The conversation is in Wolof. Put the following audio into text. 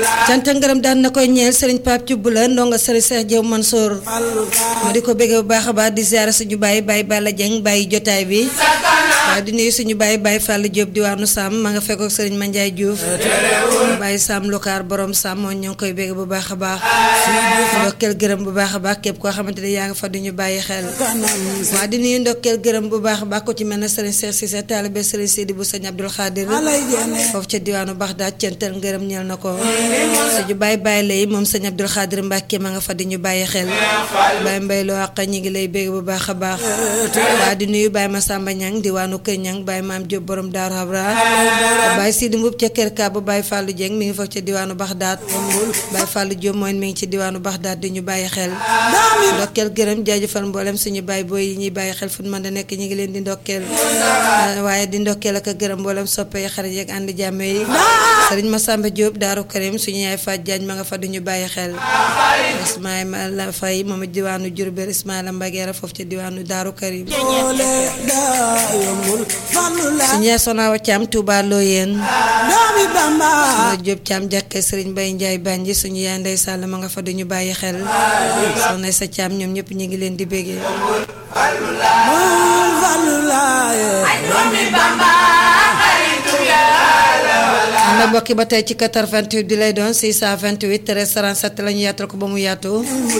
cant ak ngërëm daan na koy ñeel sëriñ Pape Thioub la ndongo sëriñ Cheikh Diop Mansour ma di ko bëgg bu baax a baax di ziare suñu baay baay Balla Dieng bàyyi jotaay bi waaye di nuyu suñu baay baay Fall Diop diwaanu Sam ma nga fekkook sëriñ Mandiaye Diouf baay Sam Lokaar borom Sam moom ñoo ngi koy bëgg bu baax a baax ndokkeel gërëm bu baax a baax képp koo xamante ne yaa nga fa duñu bàyyi xel waaye di nuyu ndokkeel gërëm bu baax a baax ko ci mel ne sëriñ Cheikh Cissé taalibe sëriñ Sidi bu sëñ Abdoul Khadir foofu ca diwaanu Baxdaad cental ngërëm ñeel na ko suñu bàyyi bàyyi lay moom sëñ Abdoul Khadir Mbàkke ma nga fa di ñu bàyyi xel bàyyi mbay loo àq ñi ngi lay bégg bu baax a baax waa di nuyu bàyyi Masamba Ñang diwaanu Kër Ñang bàyyi maam Jóob borom Daaru Habra bàyyi Sidi Mbub ca Kër Kaaba bàyyi Fàllu Jeng mi ngi foofu ca diwaanu Baxdaad bàyyi Fàllu Jóob mooy mi ngi ci diwaanu Baxdaad di ñu bàyyi xel ndokkeel gërëm jaajëfal mboolem suñu bàyyi booy yi ñuy bàyyi xel fu mën da nekk ñi ngi leen di ndokkeel waaye di ndokkeel ak gërëm mboolem soppe yi xarit yeeg ànd jàmme yi sëriñ Masamba Diop Daaru Karim suñu yaay Faaj Jaañ ma nga fa duñu bàyyi xel Ismaïla Fay moom diwaanu Jurbel Ismaïla Mbageera foofu ca diwaanu Daaru Karim suñu yaay Sonawa Caam Tuuba Looyeen soxna Diop Caam jàkke sëriñ Bay Njaay Banji suñu yaay Ndey Sàll ma nga fa duñu bàyyi xel soxna sa Caam ñoom ñëpp ñu ngi leen di bégee am na mbokki ba tey ci 88 bi lay doon 628 13 37 la ñu yaatal ko ba mu yaatu